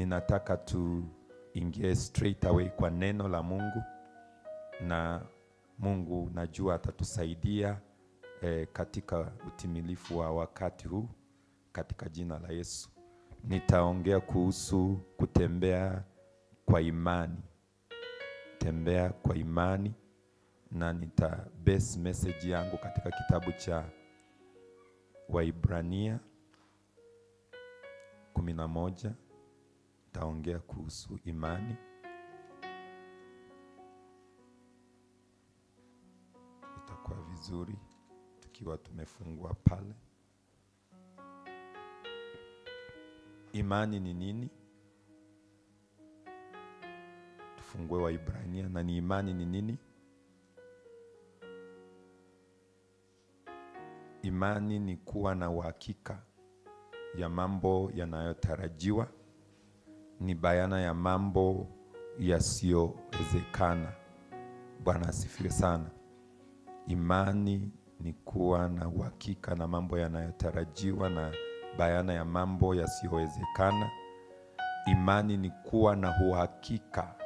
ninataka tuingie straight away kwa neno la Mungu, na Mungu najua atatusaidia eh, katika utimilifu wa wakati huu katika jina la Yesu. Nitaongea kuhusu kutembea kwa imani, tembea kwa imani, na nita base message yangu katika kitabu cha Waibrania kumi na moja. Nitaongea kuhusu imani. Itakuwa vizuri tukiwa tumefungua pale. Imani ni nini? Tufungue Waibrania. Na ni imani ni nini? Imani ni kuwa na uhakika ya mambo yanayotarajiwa, ni bayana ya mambo yasiyowezekana. Bwana asifiwe sana. Imani ni kuwa na uhakika na mambo yanayotarajiwa na bayana ya mambo yasiyowezekana. Imani ni kuwa na uhakika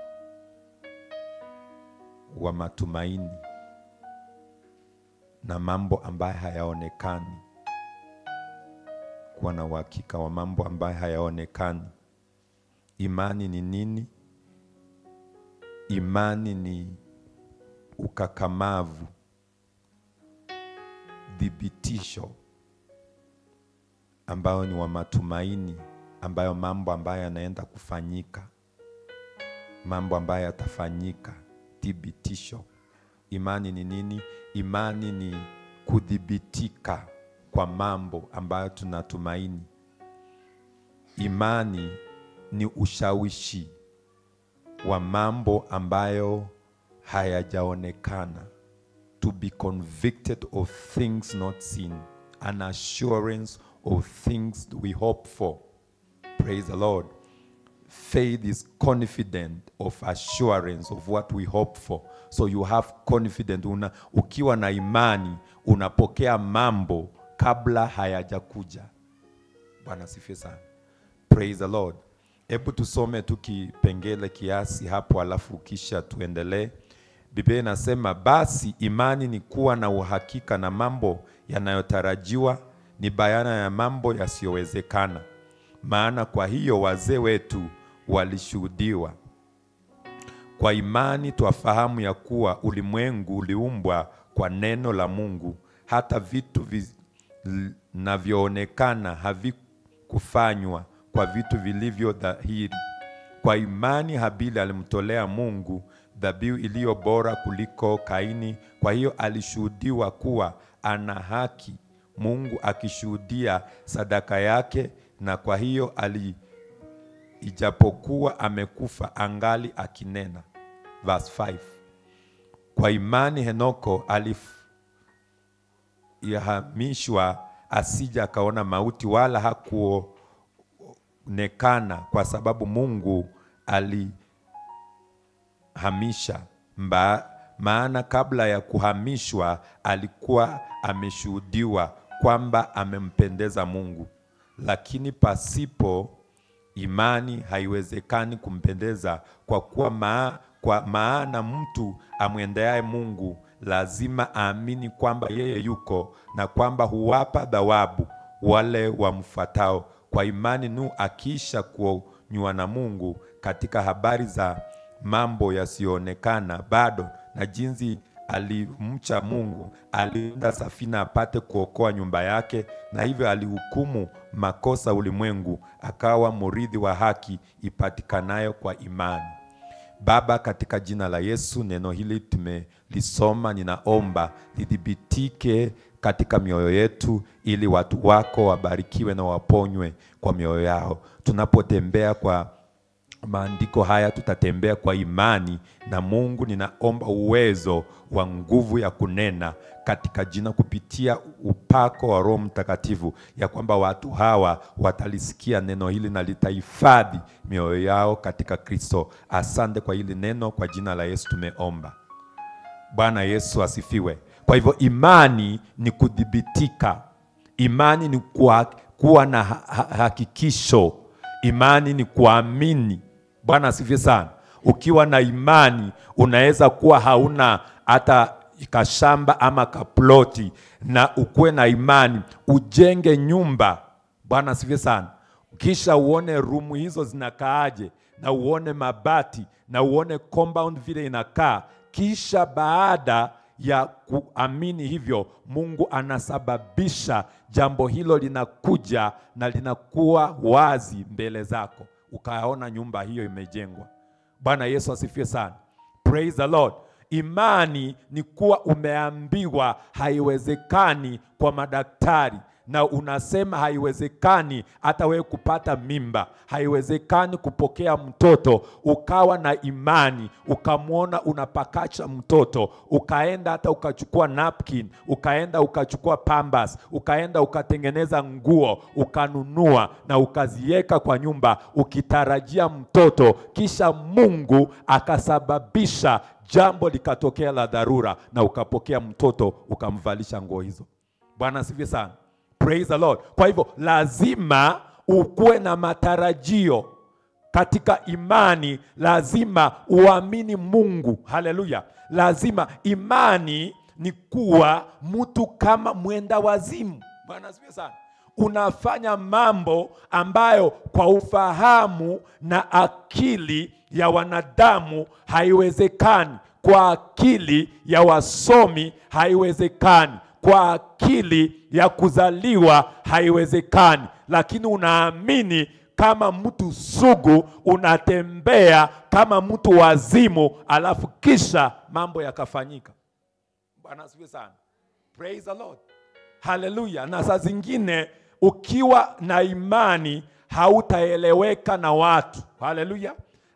wa matumaini na mambo ambayo hayaonekani, kuwa na uhakika wa mambo ambayo hayaonekani. Imani ni nini? Imani ni ukakamavu, thibitisho ambayo ni wa matumaini, ambayo mambo ambayo yanaenda kufanyika, mambo ambayo yatafanyika, thibitisho. Imani ni nini? Imani ni kudhibitika kwa mambo ambayo tunatumaini. Imani ni ushawishi wa mambo ambayo hayajaonekana, to be convicted of things not seen, an assurance of things we hope for. Praise the Lord. Faith is confident of assurance of what we hope for. So you have confidence. Una, ukiwa na imani unapokea mambo kabla hayajakuja. Bwana asifiwe sana. Praise the Lord. Hebu tusome tu kipengele kiasi hapo, alafu kisha tuendelee. Biblia inasema basi imani ni kuwa na uhakika na mambo yanayotarajiwa, ni bayana ya mambo yasiyowezekana. Maana kwa hiyo wazee wetu walishuhudiwa. Kwa imani twafahamu ya kuwa ulimwengu uliumbwa kwa neno la Mungu, hata vitu vinavyoonekana havikufanywa kwa vitu vilivyo dhahiri. Kwa imani Habili alimtolea Mungu dhabihu iliyo bora kuliko Kaini, kwa hiyo alishuhudiwa kuwa ana haki, Mungu akishuhudia sadaka yake, na kwa hiyo ali ijapokuwa amekufa angali akinena. Verse 5. Kwa imani Henoko alihamishwa asija akaona mauti, wala hakuonekana kwa sababu Mungu alihamisha mba, maana kabla ya kuhamishwa alikuwa ameshuhudiwa kwamba amempendeza Mungu. Lakini pasipo imani haiwezekani kumpendeza, kwa kuwa maa, kwa maana mtu amwendeaye Mungu lazima aamini kwamba yeye yuko na kwamba huwapa thawabu wale wamfuatao. Kwa imani Nuhu akiisha kuonywa na Mungu katika habari za mambo yasiyoonekana bado, na jinsi alimcha Mungu, aliunda safina apate kuokoa nyumba yake, na hivyo alihukumu makosa ulimwengu, akawa murithi wa haki ipatikanayo kwa imani. Baba, katika jina la Yesu, neno hili tumelisoma, ninaomba lidhibitike katika mioyo yetu, ili watu wako wabarikiwe na waponywe kwa mioyo yao. Tunapotembea kwa maandiko haya tutatembea kwa imani, na Mungu, ninaomba uwezo wa nguvu ya kunena katika jina, kupitia upako wa Roho Mtakatifu, ya kwamba watu hawa watalisikia neno hili na litahifadhi mioyo yao katika Kristo. Asante kwa hili neno, kwa jina la Yesu tumeomba. Bwana Yesu asifiwe. Kwa hivyo imani ni kudhibitika, imani ni kuwa, kuwa na ha ha hakikisho Imani ni kuamini. Bwana asifiwe sana. Ukiwa na imani unaweza kuwa hauna hata kashamba ama kaploti, na ukuwe na imani ujenge nyumba. Bwana asifiwe sana. Kisha uone rumu hizo zinakaaje, na uone mabati na uone compound vile inakaa. Kisha baada ya kuamini hivyo, Mungu anasababisha jambo hilo linakuja na linakuwa wazi mbele zako, ukaona nyumba hiyo imejengwa. Bwana Yesu asifiwe sana. Praise the Lord. Imani ni kuwa umeambiwa haiwezekani kwa madaktari na unasema haiwezekani hata wewe kupata mimba, haiwezekani kupokea mtoto, ukawa na imani, ukamwona unapakacha mtoto, ukaenda hata ukachukua napkin, ukaenda ukachukua pambas, ukaenda ukatengeneza nguo, ukanunua na ukaziweka kwa nyumba, ukitarajia mtoto, kisha Mungu akasababisha jambo likatokea la dharura, na ukapokea mtoto, ukamvalisha nguo hizo. Bwana asifiwe sana. Praise the Lord. Kwa hivyo lazima ukuwe na matarajio katika imani, lazima uamini Mungu. Haleluya! Lazima imani ni kuwa mtu kama mwenda wazimu. Bwana asifiwe sana. Unafanya mambo ambayo kwa ufahamu na akili ya wanadamu haiwezekani, kwa akili ya wasomi haiwezekani kwa akili ya kuzaliwa haiwezekani, lakini unaamini kama mtu sugu, unatembea kama mtu wazimu, alafu kisha mambo yakafanyika. Bwana asifiwe sana. Praise the Lord. Haleluya. Na saa zingine ukiwa na imani hautaeleweka na watu. Haleluya.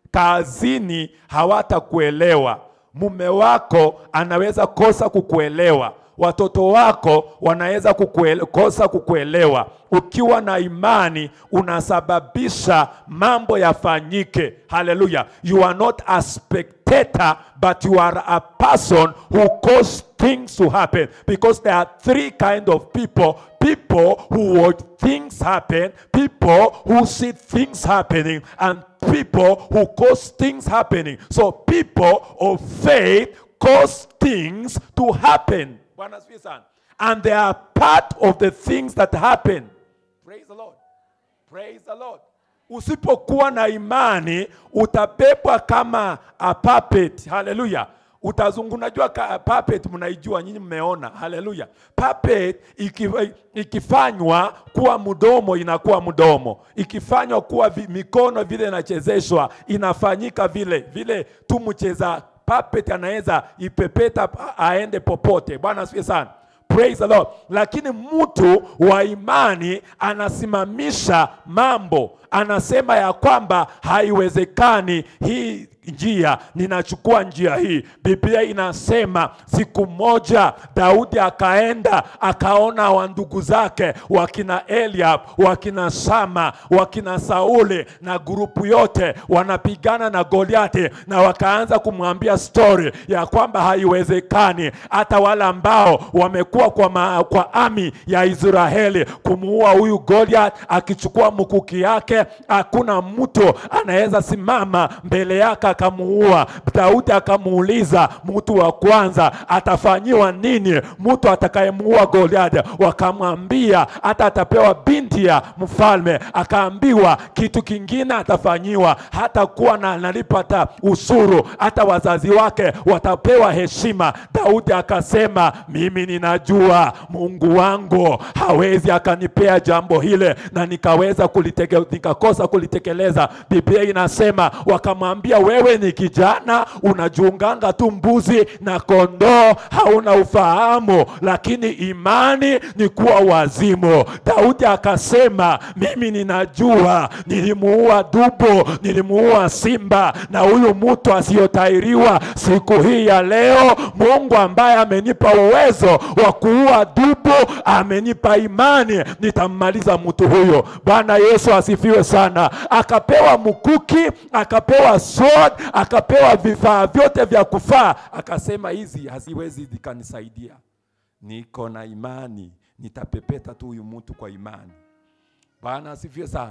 Kazini hawatakuelewa, mume wako anaweza kosa kukuelewa watoto wako wanaweza kukuele, kosa kukuelewa. Ukiwa na imani unasababisha mambo yafanyike. Haleluya! you are not a spectator but you are a person who cause things to happen because there are three kind of people people who watch things happen people who see things happening and people who cause things happening so people of faith cause things to happen Bwana asifiwe sana. And they are part of the things that happen. Praise the Lord. Praise the Lord. Usipokuwa na imani utabebwa kama a puppet. Haleluya. Utazungu, unajua puppet mnaijua nyinyi, mmeona. Haleluya. Puppet iki, ikifanywa kuwa mdomo inakuwa mdomo, ikifanywa kuwa vi, mikono vile inachezeshwa inafanyika vile vile tu mcheza puppet anaweza ipepeta aende popote. Bwana asifiwe sana. Praise the Lord. Lakini mtu wa imani anasimamisha mambo, anasema ya kwamba haiwezekani hii njia, ninachukua njia hii. Biblia inasema siku moja Daudi akaenda akaona wa ndugu zake wakina Eliab, wakina Shama, wakina Sauli na grupu yote wanapigana na Goliati, na wakaanza kumwambia stori ya kwamba haiwezekani hata wale ambao wamekuwa kwa, ma, kwa ami ya Israeli kumuua huyu Goliath, akichukua mkuki yake, hakuna mtu anaweza simama mbele yake akamuua. Daudi akamuuliza mtu wa kwanza atafanyiwa nini mtu atakayemuua Goliathi? Wakamwambia hata atapewa binti ya mfalme. Akaambiwa kitu kingine atafanyiwa, hata kuwa na analipata usuru, hata wazazi wake watapewa heshima. Daudi akasema mimi ninajua Mungu wangu hawezi akanipea jambo hile na nikaweza kuliteke, nikakosa kulitekeleza. Biblia inasema wakamwambia, wewe ni kijana unajiunganga tu mbuzi na kondoo, hauna ufahamu, lakini imani ni kuwa wazimu. Daudi akasema mimi ninajua, nilimuua dubu, nilimuua simba, na huyu mtu asiyotairiwa siku hii ya leo, Mungu ambaye amenipa uwezo wa kuua dubu amenipa imani, nitammaliza mtu huyo. Bwana Yesu asifiwe sana. Akapewa mkuki, akapewa sword, akapewa vifaa vyote vya kufaa, akasema hizi haziwezi zikanisaidia, niko na imani, nitapepeta tu huyu mtu kwa imani. Bwana asifiwe sana.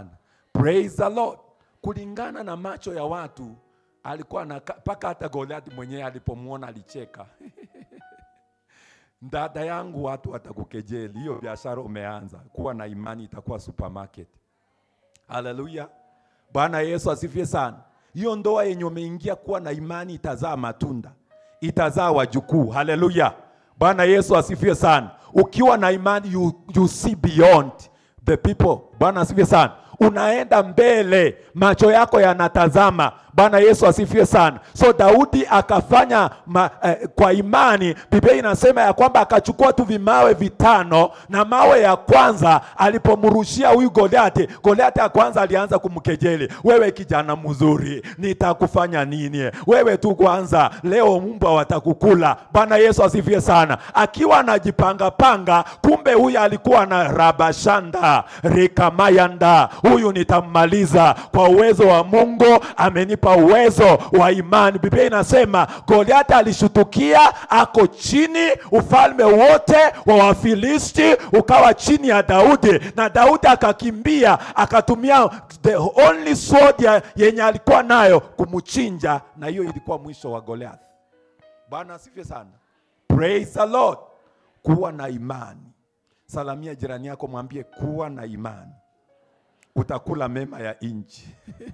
Praise the Lord. Kulingana na macho ya watu alikuwa na mpaka hata Goliathi mwenyewe alipomwona alicheka. Dada yangu, watu watakukejeli, hiyo biashara umeanza. Kuwa na imani, itakuwa supermarket. Haleluya, Bwana Yesu asifiwe sana. Hiyo ndoa yenye umeingia, kuwa na imani, itazaa matunda, itazaa wajukuu. Haleluya, Bwana Yesu asifiwe sana. Ukiwa na imani, you, you see beyond the people. Bwana asifiwe sana unaenda mbele, macho yako yanatazama. Bwana Yesu asifiwe sana. So Daudi akafanya ma, eh, kwa imani. Biblia inasema ya kwamba akachukua tu vimawe vitano, na mawe ya kwanza alipomrushia huyu Goliati, Goliati ya kwanza alianza kumkejeli, wewe kijana mzuri, nitakufanya nini? Wewe tu kwanza, leo mbwa watakukula. Bwana Yesu asifiwe sana. Akiwa anajipanga panga, kumbe huyu alikuwa na rabashanda rikamayanda huyu nitammaliza kwa uwezo wa Mungu, amenipa uwezo wa imani. Biblia inasema Goliati alishutukia, ako chini, ufalme wote wa Wafilisti ukawa chini ya Daudi, na Daudi akakimbia, akatumia the only sword ya, yenye alikuwa nayo kumchinja, na hiyo ilikuwa mwisho wa Goliathi. Bwana asifiwe sana, praise the Lord. Kuwa na imani. Salamia jirani yako, mwambie kuwa na imani utakula mema ya nchi.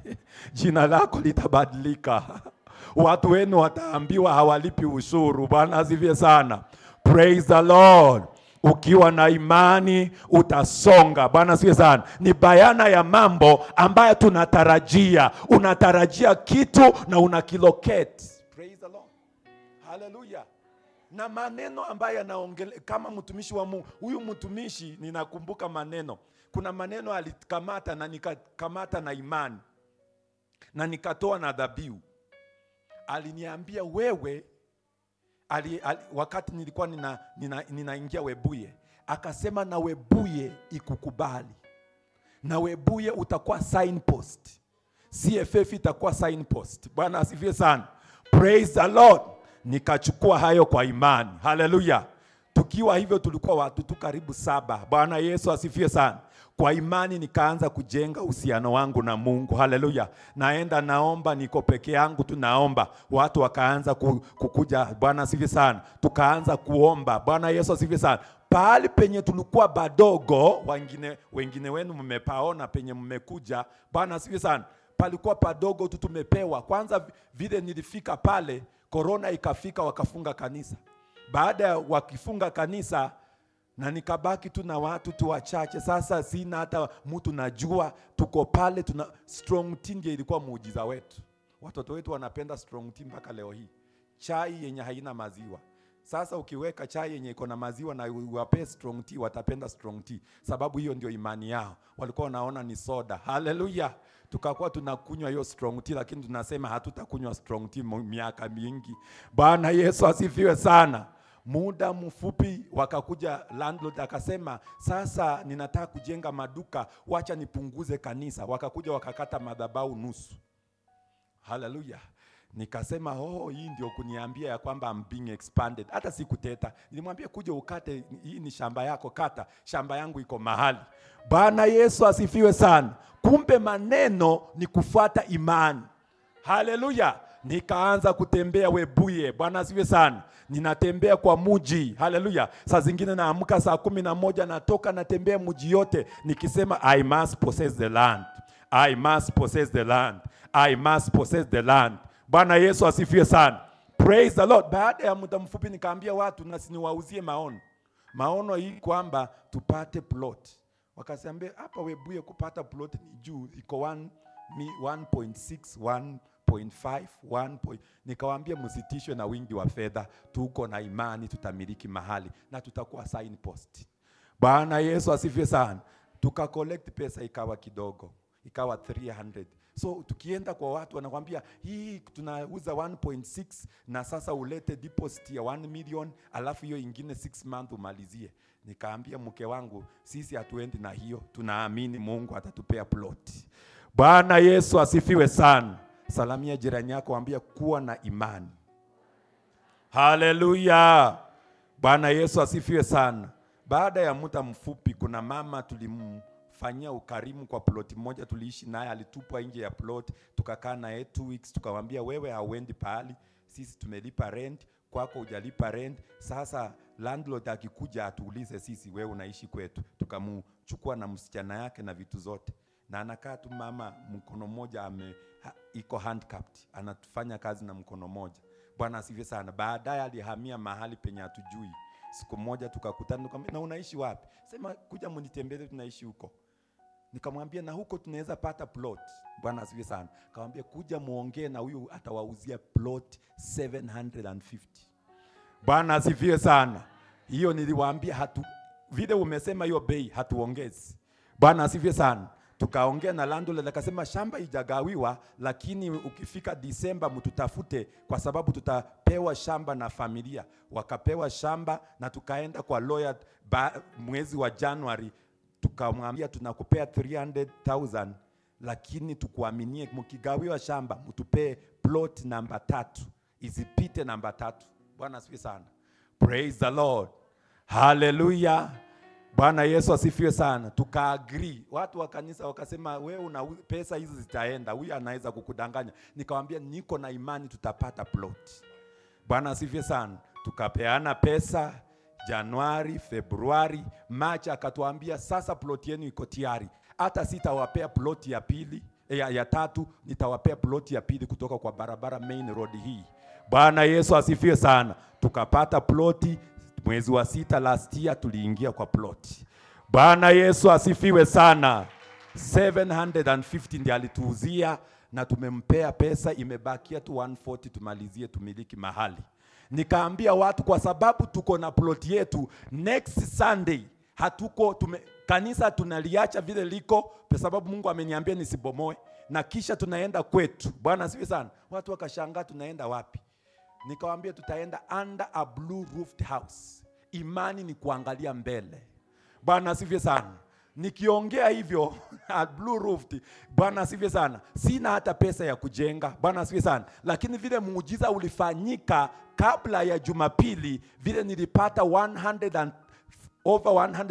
Jina lako litabadilika. Watu wenu wataambiwa hawalipi ushuru. Bwana asifiwe sana. Praise the Lord. Ukiwa na imani utasonga. Bwana asifiwe sana. Ni bayana ya mambo ambayo tunatarajia. Unatarajia kitu na unakilocate. Praise the Lord. Hallelujah na maneno ambayo yanaongele kama mtumishi wa Mungu. Huyu mtumishi ninakumbuka maneno, kuna maneno alikamata na nikakamata na imani na nikatoa na dhabihu. Aliniambia wewe ali, ali, wakati nilikuwa nina, nina, ninaingia Webuye, akasema na Webuye ikukubali, na Webuye utakuwa signpost, CFF itakuwa signpost. Bwana asifiwe sana, praise the Lord nikachukua hayo kwa imani. Haleluya! Tukiwa hivyo tulikuwa watu tu karibu saba. Bwana Yesu asifiwe sana. Kwa imani nikaanza kujenga uhusiano wangu na Mungu. Haleluya! Naenda naomba, niko peke yangu tu naomba, watu wakaanza kukuja. Bwana asifiwe sana. Tukaanza kuomba. Bwana Yesu asifiwe sana. Pahali penye tulikuwa badogo, wengine wengine wenu mmepaona penye mmekuja. Bwana asifiwe sana. Palikuwa padogo tu, tumepewa kwanza. Vile nilifika pale korona ikafika, wakafunga kanisa. Baada ya wakifunga kanisa, na nikabaki tu na watu tu wachache. Sasa sina hata mtu najua, tuko pale tuna strong tea, ndio ilikuwa muujiza wetu. Watoto wetu wanapenda strong tea mpaka leo hii, chai yenye haina maziwa. Sasa ukiweka chai yenye iko na maziwa na uwape strong tea, watapenda strong tea, sababu hiyo ndio imani yao. Walikuwa wanaona ni soda. Haleluya! tukakuwa tunakunywa hiyo strong tea, lakini tunasema hatutakunywa strong tea miaka mingi. Bwana Yesu asifiwe sana. Muda mfupi wakakuja landlord akasema, sasa ninataka kujenga maduka, wacha nipunguze kanisa. Wakakuja wakakata madhabahu nusu. Haleluya! Nikasema oh, hii ndio kuniambia ya kwamba I'm being expanded. Hata sikuteta, nilimwambia kuja ukate, hii ni shamba yako, kata, shamba yangu iko mahali. Bwana Yesu asifiwe sana. Kumbe maneno ni kufuata imani. Haleluya! Nikaanza kutembea Webuye. Bwana asifiwe sana. Ninatembea kwa muji. Haleluya! Saa zingine naamka saa kumi na moja natoka natembea muji yote nikisema I must possess the land. I must possess the land. I must possess the land. Bwana Yesu asifiwe sana. Praise the Lord. Baada ya muda mfupi nikaambia watu na siniwauzie maono. Maono hii kwamba tupate plot. Wakasambia hapa Webuye kupata plot ni juu iko 1 1.6 1.5 1. Nikawaambia msitishwe na wingi wa fedha, tuko na imani tutamiliki mahali na tutakuwa signpost. Bwana Yesu asifiwe sana. Tuka collect pesa ikawa kidogo, ikawa 300 So tukienda kwa watu wanakwambia hii tunauza 1.6 na sasa ulete deposit ya 1 million, alafu hiyo ingine 6 month umalizie. Nikaambia mke wangu, sisi hatuendi na hiyo, tunaamini Mungu atatupea plot. Bwana Yesu asifiwe sana. Salamia jirani yako, ambia kuwa na imani. Haleluya! Bwana Yesu asifiwe sana. Baada ya muda mfupi, kuna mama tulim tukafanyia ukarimu kwa ploti moja tuliishi naye, alitupwa nje ya plot, tukakaa naye two weeks, tukamwambia wewe hauendi pahali, sisi tumelipa rent kwako hujalipa rent. Sasa landlord akikuja atuulize sisi, wewe unaishi kwetu. Tukamchukua na msichana yake na vitu zote, na anakaa tu mama, mkono mmoja ame ha, iko handcuffed, anafanya kazi na mkono mmoja. Bwana asifiwe sana. Baadaye alihamia mahali penye hatujui. Siku moja tukakutana, nikamwambia na unaishi wapi? Sema kuja mnitembelee, tunaishi huko. Nikamwambia na huko tunaweza pata plot. Bwana asifiwe sana. Akamwambia kuja muongee na huyu atawauzia plot 750. Bwana asifiwe sana. Hiyo niliwaambia hatu vile umesema hiyo bei hatuongezi. Bwana asifiwe sana. Tukaongea na landlord akasema shamba ijagawiwa, lakini ukifika Disemba mtutafute kwa sababu tutapewa shamba na familia. Wakapewa shamba na tukaenda kwa lawyer ba, mwezi wa Januari tukamwambia tunakupea 300,000 lakini tukuaminie, mkigawiwa shamba mtupee plot namba tatu, isipite namba tatu. Bwana asifiwe sana. Praise the Lord. Hallelujah. Bwana Yesu asifiwe sana. Tukaagree. Watu wa kanisa wakasema wewe una pesa hizi zitaenda, huyu anaweza kukudanganya. Nikamwambia niko na imani tutapata plot. Bwana asifiwe sana. Tukapeana pesa Januari, Februari, Machi akatuambia sasa plot yenu iko tayari. Hata sitawapea plot ya pili ya, ya tatu, nitawapea plot ya pili kutoka kwa barabara main road hii. Bwana Yesu asifiwe sana. Tukapata ploti mwezi wa sita last year, tuliingia kwa ploti. Bwana Yesu asifiwe sana. 750 ndiye alituuzia na tumempea pesa, imebakia tu 140 tumalizie tumiliki mahali. Nikaambia watu kwa sababu tuko na plot yetu next Sunday hatuko tume, kanisa tunaliacha vile liko kwa sababu Mungu ameniambia nisibomoe, na kisha tunaenda kwetu. Bwana asifiwe sana. Watu wakashangaa tunaenda wapi? Nikawaambia tutaenda under a blue roofed house. Imani ni kuangalia mbele. Bwana asifiwe sana. Nikiongea hivyo at blue roofed, Bwana asifiwe sana. Sina hata pesa ya kujenga. Bwana asifiwe sana. Lakini vile muujiza ulifanyika kabla ya Jumapili, vile nilipata 100 and over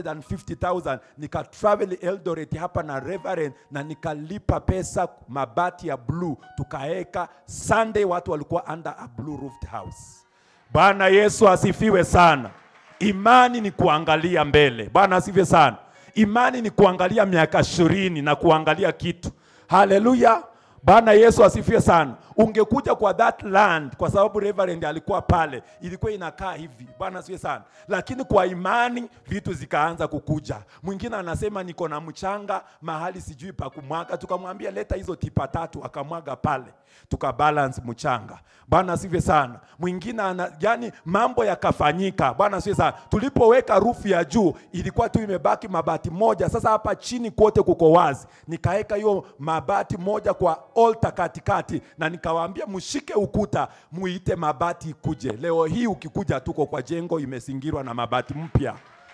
150,000 nika travel Eldoret hapa na Reverend na nikalipa pesa mabati ya blue tukaeka. Sunday watu walikuwa under a blue roofed house. Bwana Yesu asifiwe sana. Imani ni kuangalia mbele. Bwana asifiwe sana. Imani ni kuangalia miaka ishirini na kuangalia kitu. Haleluya. Bwana Yesu asifiwe sana. Ungekuja kwa that land, kwa sababu Reverend alikuwa pale, ilikuwa inakaa hivi. Bwana asifiwe sana. Lakini kwa imani vitu zikaanza kukuja. Mwingine anasema niko na mchanga mahali sijui pa kumwaga, tukamwambia leta hizo tipa tatu, akamwaga pale, tukabalance mchanga. Bwana asifiwe sana. Mwingine ana, yani mambo yakafanyika. Bwana asifiwe sana. Tulipoweka rufu ya juu ilikuwa tu imebaki mabati moja, sasa hapa chini kote kuko wazi, nikaweka hiyo mabati moja kwa altar katikati na nikawaambia mshike ukuta muite mabati ikuje. Leo hii ukikuja, tuko kwa jengo imezingirwa na mabati mpya.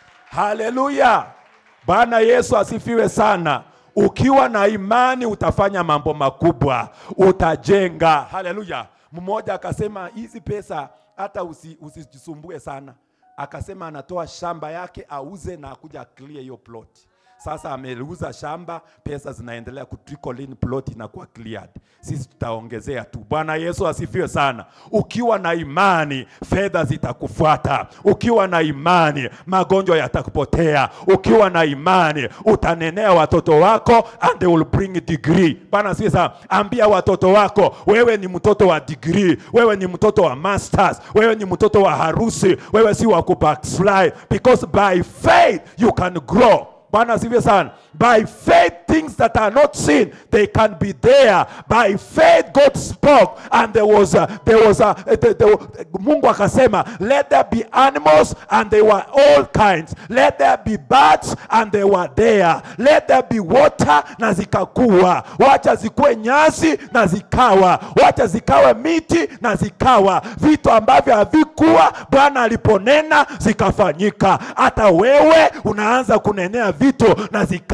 Haleluya! Bwana Yesu asifiwe sana. Ukiwa na imani utafanya mambo makubwa, utajenga. Haleluya! Mmoja akasema hizi pesa hata usi, usijisumbue sana, akasema anatoa shamba yake auze na akuja clear hiyo plot. Sasa ameuza shamba, pesa zinaendelea ku trickle in, plot inakuwa cleared. Sisi tutaongezea tu. Bwana Yesu asifiwe sana. Ukiwa na imani, fedha zitakufuata. Ukiwa na imani, magonjwa yatakupotea. Ukiwa na imani, utanenea watoto wako and they will bring degree. Bwana asifiwe sana. Ambia watoto wako, wewe ni mtoto wa degree, wewe ni mtoto wa masters, wewe ni mtoto wa harusi, wewe si wa kubackslide because by faith you can grow. Bwana asifiwe sana. By faith things that are not seen they can be there. By faith God spoke and there was a, there was a, the, the, Mungu akasema let there be animals and they were all kinds. Let there be birds and they were there. Let there be water na zikakuwa. Wacha zikuwe nyasi na zikawa. Wacha zikawe miti na zikawa. Vitu ambavyo havikuwa Bwana aliponena zikafanyika. Hata wewe unaanza kunenea vitu na zikawa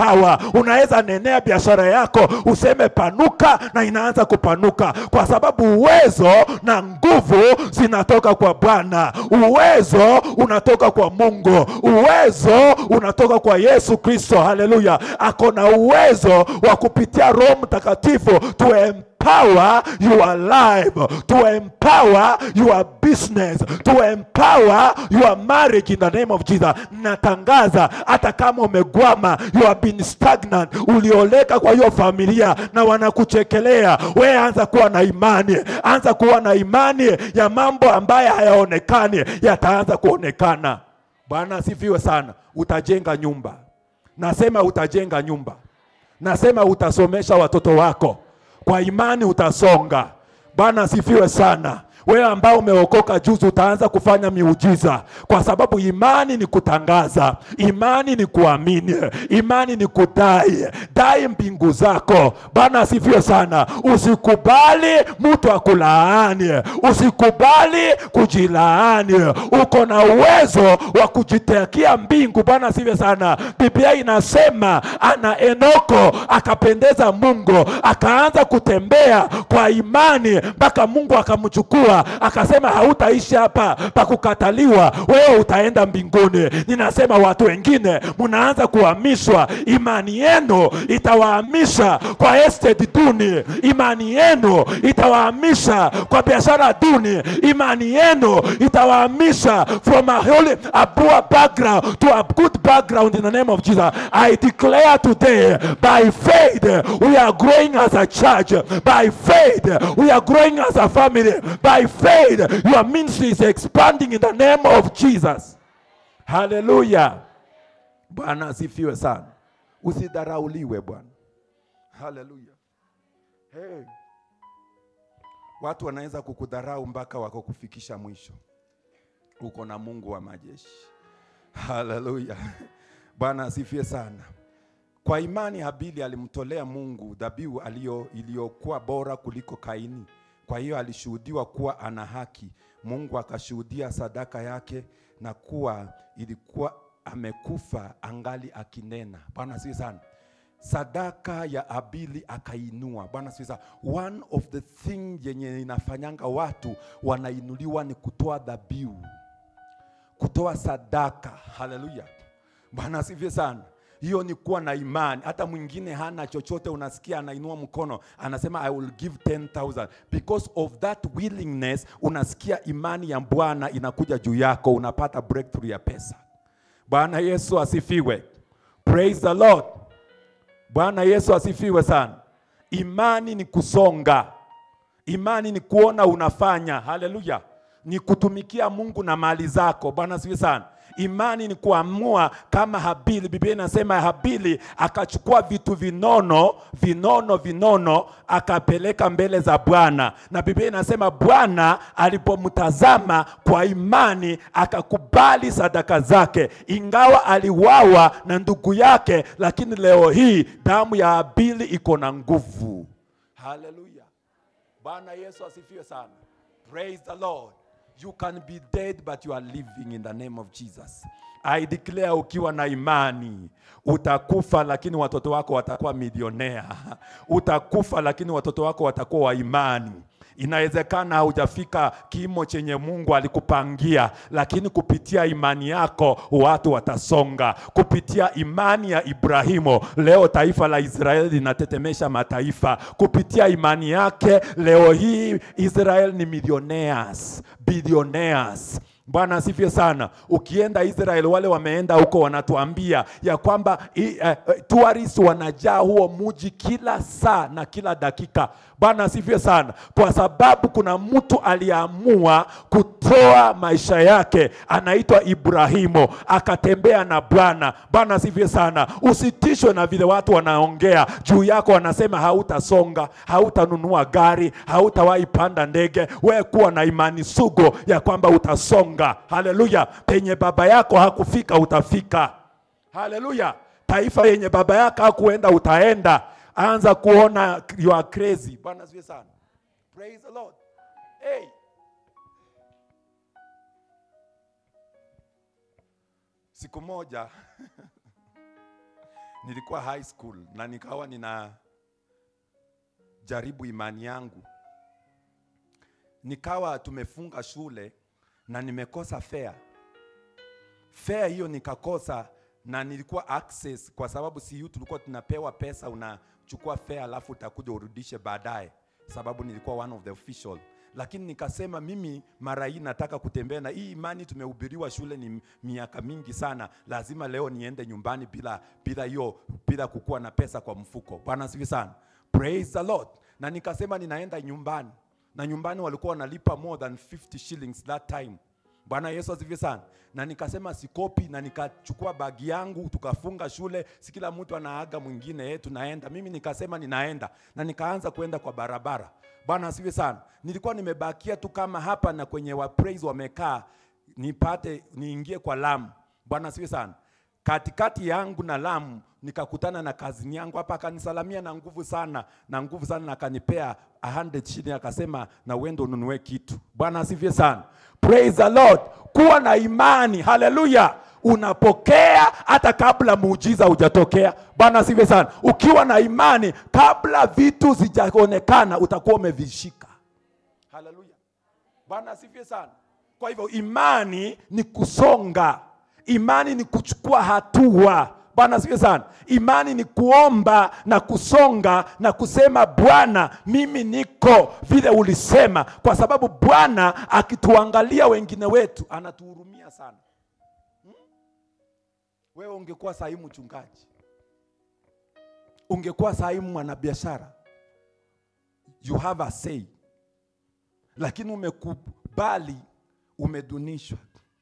power. Unaweza nenea biashara yako useme panuka, na inaanza kupanuka, kwa sababu uwezo na nguvu zinatoka kwa Bwana. Uwezo unatoka kwa Mungu, uwezo unatoka kwa Yesu Kristo. Haleluya! Ako na uwezo wa kupitia Roho Mtakatifu to empower your life, to empower your business, to empower your marriage in the name of Jesus. Natangaza hata kama umegwama, you have been stagnant, ulioleka kwa hiyo familia na wanakuchekelea, we anza kuwa na imani, anza kuwa na imani ya mambo ambayo hayaonekani yataanza kuonekana. Bwana asifiwe sana. Utajenga nyumba, nasema utajenga nyumba, nasema utasomesha watoto wako kwa imani utasonga. Bwana asifiwe sana. Wewe ambao umeokoka juzi utaanza kufanya miujiza, kwa sababu imani ni kutangaza, imani ni kuamini, imani ni kudai. Dai mbingu zako. Bwana asifiwe sana. Usikubali mtu akulaani, usikubali kujilaani. Uko na uwezo wa kujitakia mbingu. Bwana asifiwe sana. Biblia inasema ana Enoko akapendeza Mungu, akaanza kutembea kwa imani mpaka Mungu akamchukua akasema, hautaishi hapa pa kukataliwa, wewe utaenda mbinguni. Ninasema watu wengine mnaanza kuhamishwa, imani yenu itawahamisha kwa estate duni, imani yenu itawahamisha kwa biashara duni, imani yenu itawahamisha from a holy, a poor background to a good background in the name of Jesus. I declare today by faith we are growing as a church, by faith we are growing as a family, by faith your ministry is expanding in the name of Jesus. Hallelujah. Bwana asifiwe sana. Usidharauliwe Bwana. Hallelujah. Hey. Watu wanaweza kukudharau mpaka wako kufikisha mwisho. Uko na Mungu wa majeshi. Haleluya. Bwana asifiwe sana. Kwa imani Habili alimtolea Mungu dhabihu aliyo iliyokuwa bora kuliko Kaini. Kwa hiyo alishuhudiwa kuwa ana haki. Mungu akashuhudia sadaka yake na kuwa ilikuwa amekufa angali akinena. Bwana asifiwe sana. Sadaka ya Habili akainua. Bwana asifiwe sana. One of the thing yenye inafanyanga watu wanainuliwa ni kutoa dhabihu kutoa sadaka. Haleluya, Bwana asifiwe sana. Hiyo ni kuwa na imani. Hata mwingine hana chochote, unasikia anainua mkono anasema I will give 10,000 because of that willingness. Unasikia imani ya Bwana inakuja juu yako, unapata breakthrough ya pesa. Bwana Yesu asifiwe, praise the Lord. Bwana Yesu asifiwe sana. Imani ni kusonga, imani ni kuona unafanya. Haleluya, ni kutumikia Mungu na mali zako. Bwana asifiwe sana. Imani ni kuamua kama Habili. Biblia inasema Habili akachukua vitu vinono vinono vinono akapeleka mbele za Bwana, na Biblia inasema Bwana alipomtazama kwa imani akakubali sadaka zake, ingawa aliwawa na ndugu yake, lakini leo hii damu ya Habili iko na nguvu. Haleluya, Bwana Yesu asifiwe sana. Praise the Lord. You can be dead but you are living in the name of Jesus. I declare ukiwa na imani utakufa, lakini watoto wako watakuwa milionea. Utakufa, lakini watoto wako watakuwa wa imani. Inawezekana haujafika kimo chenye Mungu alikupangia, lakini kupitia imani yako watu watasonga. Kupitia imani ya Ibrahimu, leo taifa la Israeli linatetemesha mataifa. Kupitia imani yake, leo hii Israel ni millionaires, billionaires. Bwana asifiwe sana. Ukienda Israel, wale wameenda huko wanatuambia ya kwamba i- eh, eh, tourists wanajaa huo muji kila saa na kila dakika. Bwana asifiwe sana, kwa sababu kuna mtu aliamua kutoa maisha yake, anaitwa Ibrahimu, akatembea na Bwana. Bwana asifiwe sana. Usitishwe na vile watu wanaongea juu yako, wanasema hautasonga, hautanunua gari, hautawahi panda ndege. Wewe kuwa na imani sugu ya kwamba utasonga. Haleluya! penye baba yako hakufika utafika. Haleluya! taifa yenye baba yako hakuenda utaenda. Anza kuona you are crazy. Bwana asifiwe sana. Praise the Lord. Hey. Siku moja nilikuwa high school na nikawa nina jaribu imani yangu, nikawa tumefunga shule na nimekosa fare. Fare hiyo nikakosa na nilikuwa access, kwa sababu CU tulikuwa tunapewa pesa, unachukua fare alafu utakuja urudishe baadaye, sababu nilikuwa one of the official lakini nikasema mimi mara hii nataka kutembea na hii imani tumehubiriwa shule ni miaka mingi sana, lazima leo niende nyumbani bila bila hiyo bila kukuwa na pesa kwa mfuko. Bwana asifiwe sana, praise the Lord. Na nikasema ninaenda nyumbani, na nyumbani walikuwa wanalipa more than 50 shillings that time. Bwana Yesu asifiwe sana. Na nikasema sikopi, na nikachukua bagi yangu, tukafunga shule, si kila mtu anaaga mwingine, eh, tunaenda. Mimi nikasema ninaenda, na nikaanza kwenda kwa barabara. Bwana asifiwe sana. Nilikuwa nimebakia tu kama hapa na kwenye wa praise wamekaa, nipate niingie kwa Lamu. Bwana asifiwe sana. Katikati yangu na Lamu nikakutana na kazini yangu hapa, akanisalamia na nguvu sana na nguvu sana, na akanipea 100 shilling, akasema na uende ununue kitu. Bwana asifiwe sana, praise the Lord. Kuwa na imani, haleluya. Unapokea hata kabla muujiza hujatokea. Bwana asifiwe sana. Ukiwa na imani, kabla vitu zijaonekana, utakuwa umevishika. Haleluya, Bwana asifiwe sana. Kwa hivyo imani ni kusonga, imani ni kuchukua hatua. Bwana asifiwe sana. Imani ni kuomba na kusonga na kusema Bwana, mimi niko vile ulisema, kwa sababu Bwana akituangalia wengine wetu anatuhurumia sana. Hmm? Wewe ungekuwa sahi mchungaji, ungekuwa sahi mwanabiashara, you have a say, lakini umekubali, umedunishwa,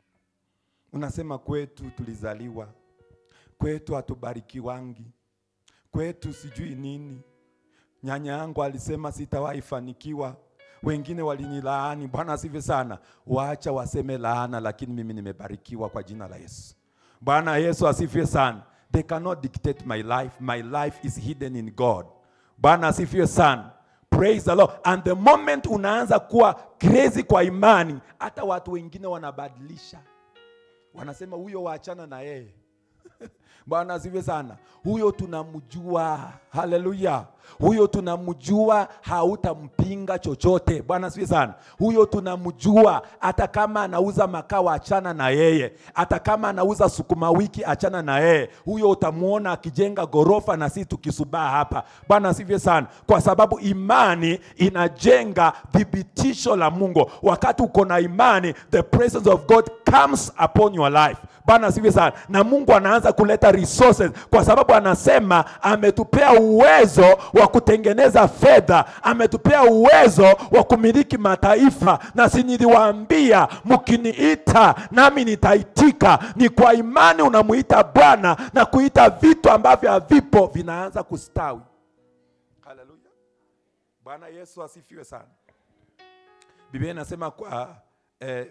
unasema kwetu tulizaliwa kwetu hatubarikiwangi, kwetu sijui nini. Nyanya yangu alisema sitawahi fanikiwa, wengine walinilaani. Bwana asifiwe sana. Waacha waseme laana, lakini mimi nimebarikiwa kwa jina la Yesu. Bwana Yesu asifiwe sana. They cannot dictate my life. My life is hidden in God. Bwana asifiwe sana. Praise the Lord. And the moment unaanza kuwa crazy kwa imani, hata watu wengine wanabadilisha, wanasema huyo waachana na yeye Bwana asifiwe sana. Huyo tunamjua, haleluya. Huyo tunamjua, hautampinga chochote. Bwana asifiwe sana. Huyo tunamjua, hata kama anauza makaa, achana na yeye. Hata kama anauza sukuma wiki, achana na yeye. Huyo utamwona akijenga gorofa na sisi tukisubaa hapa. Bwana asifiwe sana, kwa sababu imani inajenga thibitisho la Mungu. Wakati uko na imani, the presence of God comes upon your life. Bwana asifiwe sana, na Mungu anaanza kuleta resources, kwa sababu anasema ametupea uwezo wa kutengeneza fedha, ametupea uwezo wa kumiliki mataifa, na si niliwaambia mkiniita nami nitaitika. Ni kwa imani unamuita Bwana na kuita vitu ambavyo havipo vinaanza kustawi. Haleluya, Bwana Yesu asifiwe sana. Biblia inasema kwa eh,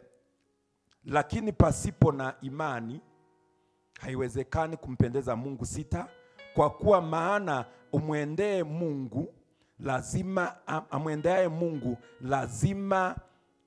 lakini pasipo na imani haiwezekani kumpendeza Mungu. Sita, kwa kuwa maana umwendee Mungu lazima amwendeaye Mungu lazima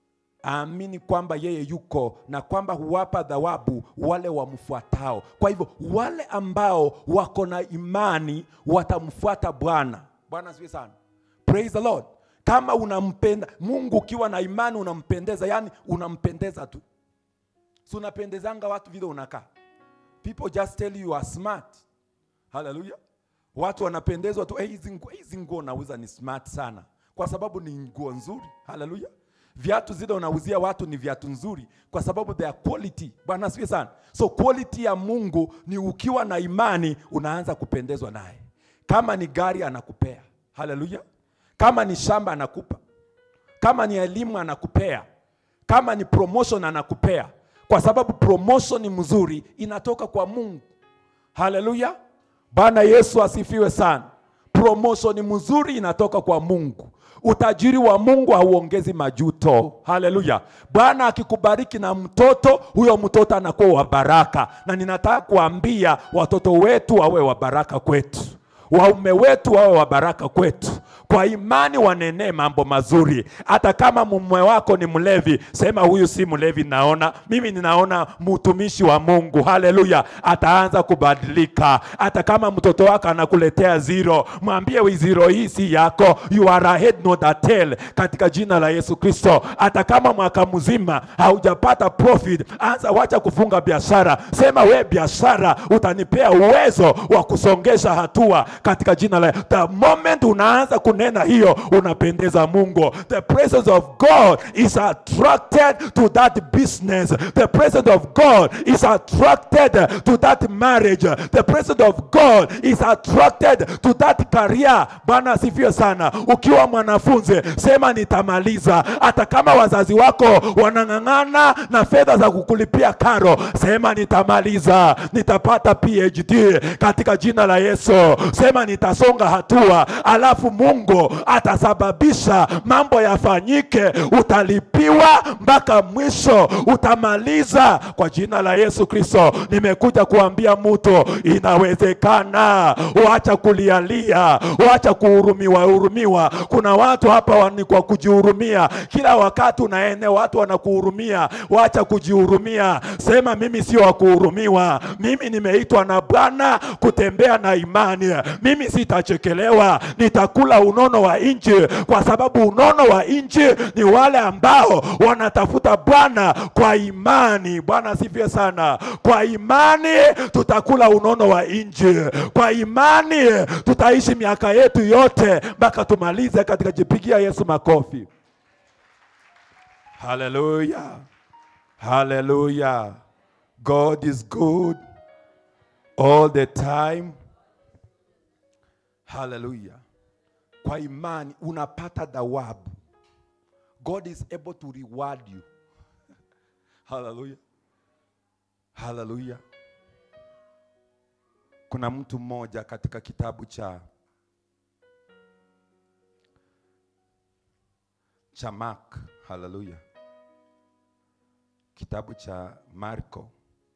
aamini kwamba yeye yuko na kwamba huwapa thawabu wale wamfuatao. Kwa hivyo wale ambao wako na imani watamfuata Bwana. Bwana asifiwe sana, praise the Lord. Kama unampenda Mungu ukiwa na imani unampendeza, yani unampendeza tu Si unapendezanga watu vile unakaa. People just tell you you are smart. Haleluya. Watu wanapendezwa tu, hey, hizi nguo hizi nguo unauza ni smart sana, kwa sababu ni nguo nzuri. Haleluya. Viatu zile unauzia watu ni viatu nzuri, kwa sababu they are quality. Bwana asifiwe sana. So quality ya Mungu ni ukiwa na imani unaanza kupendezwa naye. Kama ni gari anakupea. Haleluya. Kama ni shamba anakupa. Kama ni elimu anakupea. Kama ni promotion anakupea kwa sababu promotion ni mzuri inatoka kwa Mungu. Haleluya, Bwana Yesu asifiwe sana. Promotion ni mzuri inatoka kwa Mungu. Utajiri wa Mungu hauongezi majuto. Haleluya! Bwana akikubariki na mtoto, huyo mtoto anakuwa wa baraka, na ninataka kuambia watoto wetu wawe wa baraka kwetu waume wetu wawe wa baraka kwetu, kwa imani wanenee mambo mazuri. Hata kama mume wako ni mlevi, sema huyu si mlevi, naona mimi ninaona mtumishi wa Mungu. Haleluya, ataanza kubadilika. Hata kama mtoto wako anakuletea zero, mwambie zero hii si yako, you are a head not a tail, katika jina la Yesu Kristo. Hata kama mwaka mzima haujapata profit, anza wacha kufunga biashara, sema we biashara utanipea uwezo wa kusongesha hatua katika jina la the moment unaanza kunena hiyo unapendeza Mungu. The presence of God is attracted to that business. The presence of God is attracted to that marriage. The presence of God is attracted to that career. Bwana asifiwe sana. Ukiwa mwanafunzi sema nitamaliza, hata kama wazazi wako wanang'ang'ana na fedha za kukulipia karo, sema nitamaliza, nitapata PhD katika jina la Yesu. Sema nitasonga hatua, alafu Mungu atasababisha mambo yafanyike, utalipiwa mpaka mwisho, utamaliza kwa jina la Yesu Kristo. Nimekuja kuambia mtu inawezekana. Wacha kulialia, wacha kuhurumiwa hurumiwa. Kuna watu hapa wa- ni kwa kujihurumia, kila wakati unaenea watu wanakuhurumia. Wacha kujihurumia, sema mimi sio wa kuhurumiwa, mimi nimeitwa na Bwana kutembea na imani. Mimi sitachekelewa, nitakula unono wa nchi, kwa sababu unono wa nchi ni wale ambao wanatafuta Bwana kwa imani. Bwana asifiwe sana. Kwa imani tutakula unono wa nchi, kwa imani tutaishi miaka yetu yote mpaka tumalize katika jipigia Yesu makofi. Haleluya, haleluya. God is good all the time. Haleluya. Kwa imani unapata thawabu. God is able to reward you. Haleluya. Haleluya. Kuna mtu mmoja katika kitabu cha cha Mark. Haleluya. Kitabu cha Marko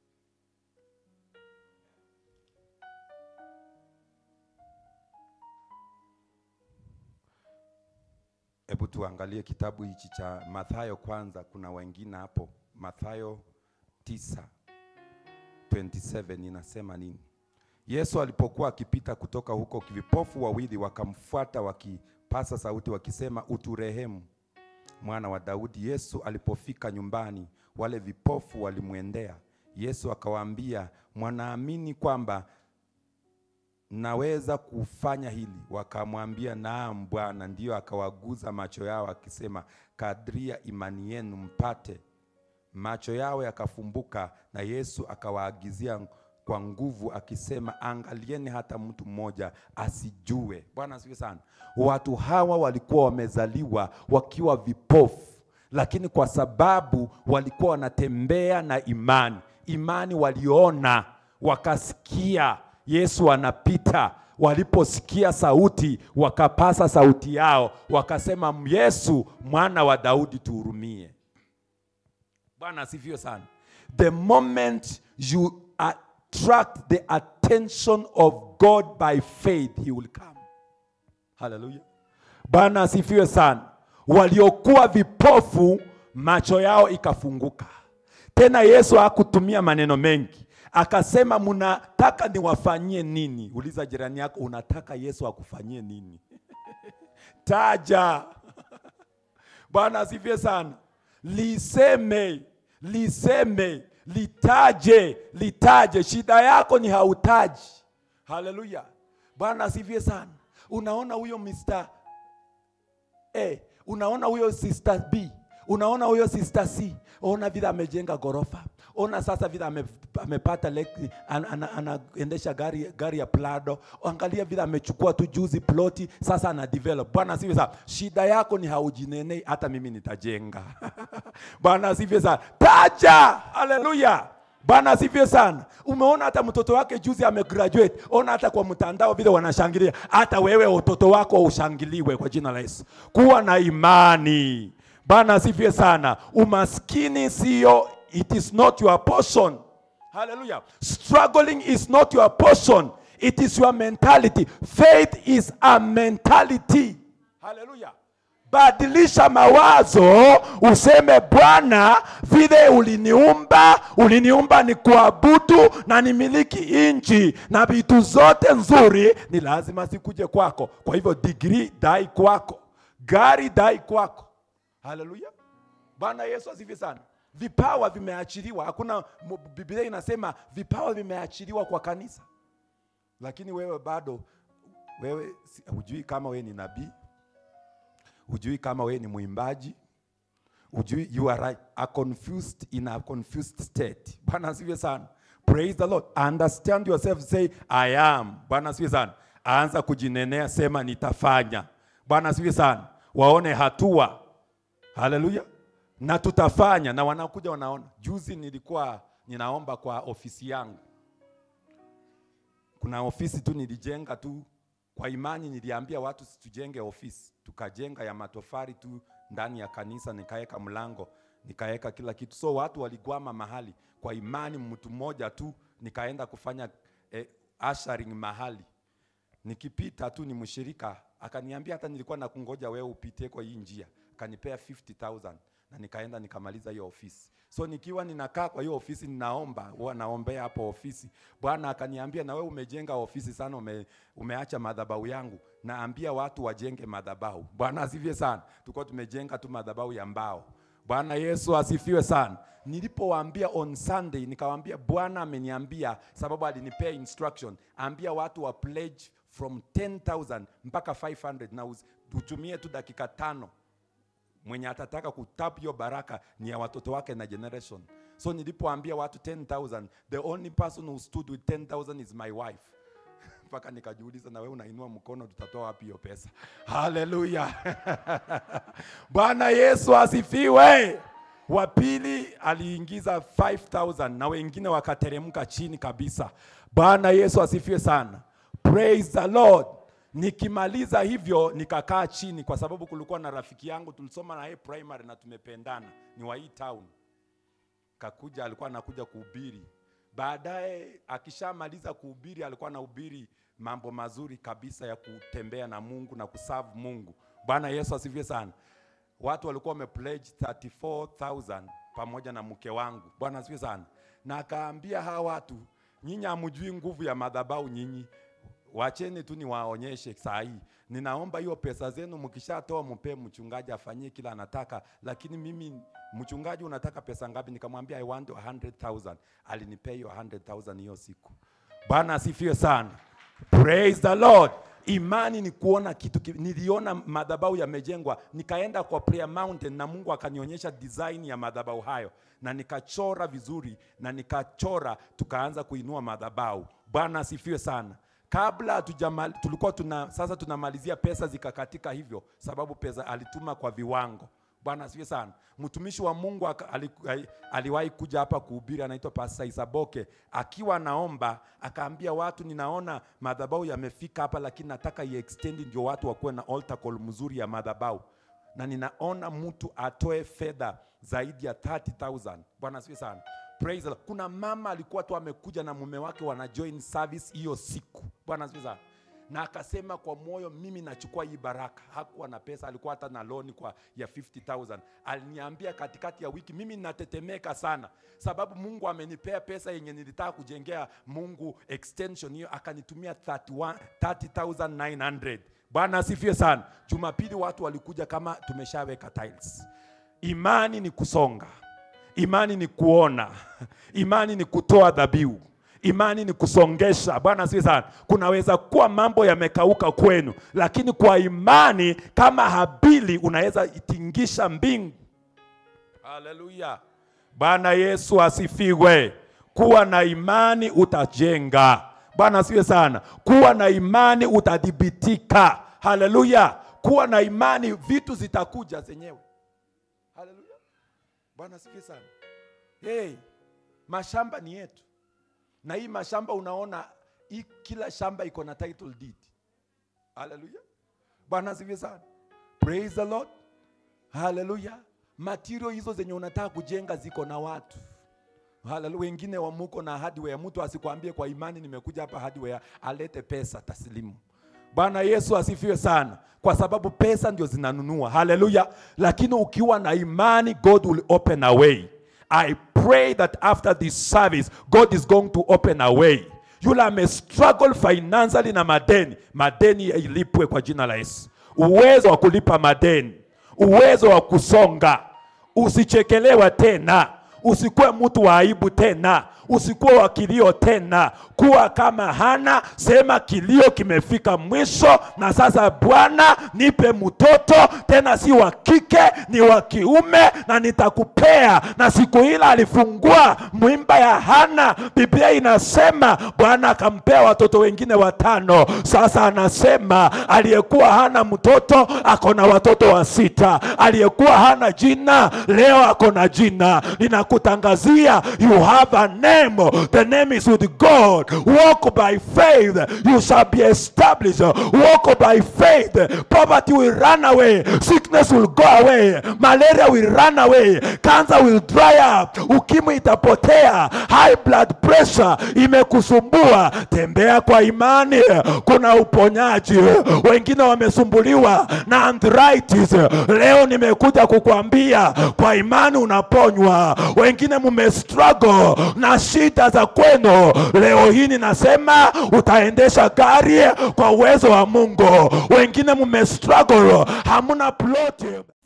Hebu tuangalie kitabu hichi cha Mathayo kwanza. Kuna wengine hapo, Mathayo 9:27 inasema nini? Yesu alipokuwa akipita kutoka huko, vipofu wawili wakamfuata wakipasa sauti wakisema, uturehemu mwana wa Daudi. Yesu alipofika nyumbani, wale vipofu walimwendea Yesu akawaambia, mwanaamini kwamba naweza kufanya hili? Wakamwambia, naam Bwana. Ndiyo akawaguza macho yao akisema, kadria imani yenu mpate. Macho yao yakafumbuka, na Yesu akawaagizia kwa nguvu akisema, angalieni hata mtu mmoja asijue. Bwana asifiwe sana. Watu hawa walikuwa wamezaliwa wakiwa vipofu, lakini kwa sababu walikuwa wanatembea na imani, imani waliona, wakasikia Yesu anapita. Waliposikia sauti, wakapasa sauti yao, wakasema, Yesu mwana wa Daudi, tuhurumie. Bwana asifiwe sana. The moment you attract the attention of God by faith, he will come. Haleluya. Bwana asifiwe sana. Waliokuwa vipofu macho yao ikafunguka. Tena Yesu hakutumia maneno mengi, akasema mnataka niwafanyie nini? Uliza jirani yako, unataka Yesu akufanyie nini? Taja. Bwana asifiwe sana. Liseme, liseme, litaje, litaje. Shida yako ni hautaji. Haleluya. Bwana asifiwe sana. Unaona huyo Mr. A, unaona huyo Sister B, unaona huyo Sister C, ona vile amejenga gorofa, ona sasa vile ame, amepata leki, an, an, anaendesha gari, gari ya Prado, angalia vile amechukua tu juzi ploti, sasa ana develop. Bwana asifiwe sana. Shida yako ni haujinenei, hata mimi nitajenga. Bwana asifiwe sana. Taja, haleluya. Bwana asifiwe sana. Umeona hata mtoto wake juzi amegraduate. Ona hata kwa mtandao vile wanashangilia. Hata wewe utoto wako ushangiliwe kwa jina la Yesu. Kuwa na imani. Bwana asifiwe sana. Umaskini sio, it is not your portion. Hallelujah. Struggling is not your portion. It is your mentality. Faith is a mentality. haleluya badilisha mawazo useme bwana vile uliniumba uliniumba ni kuabudu na nimiliki nchi na vitu zote nzuri ni lazima zikuje kwako kwa hivyo digrii dai kwako gari dai kwako haleluya bwana yesu asifi sana vipawa vimeachiliwa hakuna mu- biblia inasema vipawa vimeachiliwa kwa kanisa lakini wewe bado wewe si- hujui kama wewe ni nabii hujui kama wewe ni mwimbaji hujui you are right, a confused in a confused state bwana asifiwe sana praise the lord understand yourself say i am bwana asifiwe sana anza kujinenea sema nitafanya bwana asifiwe sana waone hatua haleluya na tutafanya na wanakuja wanaona juzi nilikuwa ninaomba kwa ofisi yangu kuna ofisi tu nilijenga tu kwa imani niliambia watu situjenge ofisi tukajenga ya matofari tu ndani ya kanisa nikaweka mlango nikaweka kila kitu so watu waligwama mahali kwa imani mtu mmoja tu nikaenda kufanya eh, ushering mahali nikipita tu ni mshirika akaniambia hata nilikuwa na kungoja wewe upite kwa hii njia akanipea 50000 na nikaenda nikamaliza hiyo ofisi so nikiwa ninakaa kwa hiyo ofisi ninaomba huwa naombea hapo ofisi bwana akaniambia na wewe umejenga ofisi sana ume, umeacha madhabahu yangu naambia watu wajenge madhabahu bwana asifie sana tulikuwa tumejenga tu madhabahu ya mbao bwana yesu asifiwe sana nilipowaambia on sunday nikawaambia bwana ameniambia sababu alinipea instruction ambia watu wa pledge from 10000 mpaka 500 na usi- utumie tu dakika tano mwenye atataka kutap hiyo baraka ni ya watoto wake na generation so nilipoambia watu 10000 the only person who stood with 10000 is my wife mpaka nikajiuliza na wewe unainua mkono tutatoa wapi hiyo pesa haleluya bwana yesu asifiwe wa pili aliingiza 5000 na wengine wakateremka chini kabisa bwana yesu asifiwe sana praise the lord nikimaliza hivyo nikakaa chini kwa sababu kulikuwa na rafiki yangu tulisoma na yeye primary na tumependana ni wa hii town kakuja alikuwa anakuja kuhubiri baadaye akishamaliza kuhubiri alikuwa anahubiri mambo mazuri kabisa ya kutembea na mungu na kuserve mungu bwana yesu asifiwe sana watu walikuwa wamepledge 34000 pamoja na mke wangu bwana asifiwe sana na akaambia hawa watu nyinyi hamjui nguvu ya madhabahu nyinyi wacheni tu niwaonyeshe saa hii ninaomba hiyo pesa zenu mkishatoa mpe mchungaji afanyie kila anataka lakini mimi mchungaji unataka pesa ngapi nikamwambia i want 100000 alinipea hiyo 100000 hiyo siku bwana asifiwe sana praise the lord imani ni kuona kitu ki- niliona madhabahu yamejengwa nikaenda kwa prayer mountain na mungu akanionyesha design ya madhabahu hayo na nikachora vizuri na nikachora tukaanza kuinua madhabahu bwana asifiwe sana kabla hatujamal- tulikuwa tuna sasa tunamalizia pesa zikakatika hivyo sababu pesa alituma kwa viwango bwana asifiwe sana mtumishi wa mungu aka- ali- ali- aliwahi kuja hapa kuhubiri anaitwa pasta isaboke akiwa anaomba akaambia watu ninaona madhabahu yamefika hapa lakini nataka iextend ndio watu wakuwe na altar call mzuri ya madhabahu na ninaona mtu atoe fedha zaidi ya 30000 bwana asifiwe sana Praise the Lord. kuna mama alikuwa tu amekuja na mume wake wana join service hiyo siku bwana asifiwe sana na akasema kwa moyo mimi nachukua hii baraka hakuwa na pesa alikuwa hata na loni kwa ya 50000 aliniambia katikati ya wiki mimi natetemeka sana sababu mungu amenipea pesa yenye nilitaka kujengea mungu extension hiyo akanitumia 31 30900 bwana asifiwe sana jumapili watu walikuja kama tumeshaweka tiles imani ni kusonga imani ni kuona imani ni kutoa dhabihu imani ni kusongesha bwana asifiwe sana kunaweza kuwa mambo yamekauka kwenu lakini kwa imani kama habili unaweza itingisha mbingu haleluya bwana yesu asifiwe kuwa na imani utajenga bwana asifiwe sana kuwa na imani utadhibitika haleluya kuwa na imani vitu zitakuja zenyewe haleluya bwana asifiwe sana hey, mashamba ni yetu na hii mashamba unaona hii kila shamba iko na title deed haleluya bwana asifiwe sana praise the lord haleluya material hizo zenye unataka kujenga ziko na watu haleluya wengine wamuko na hardware mtu asikwambie kwa imani nimekuja hapa hardware alete pesa taslimu Bwana Yesu asifiwe sana, kwa sababu pesa ndio zinanunua. Haleluya! Lakini ukiwa na imani, God will open a way. I pray that after this service, God is going to open a way. Yule ame struggle financially na madeni, madeni ilipwe kwa jina la Yesu. Uwezo wa kulipa madeni, uwezo wa kusonga, usichekelewa tena, usikuwe mtu wa aibu tena, usikuwe wa kilio tena. Kuwa kama Hana, sema kilio kimefika mwisho, na sasa Bwana nipe mtoto tena, si wa kike, ni wa kiume, na nitakupea. Na siku ile alifungua mwimba ya Hana, Biblia inasema Bwana akampea watoto wengine watano. Sasa anasema aliyekuwa hana mtoto ako na watoto wa sita, aliyekuwa hana jina leo ako na jina. Ninakutangazia, you have a name, the name is with God. Walk by faith, you shall be established. Walk by faith, poverty will run away, sickness will go away, malaria will run away, cancer will dry up, ukimwi itapotea, high blood pressure imekusumbua. Tembea kwa imani, kuna uponyaji. Wengine wamesumbuliwa na arthritis, leo nimekuja kukwambia kwa imani unaponywa. Wengine mume struggle na shida za kwenu, leo hii ninasema utaendesha gari kwa uwezo wa Mungu. Wengine mume struggle, hamuna ploti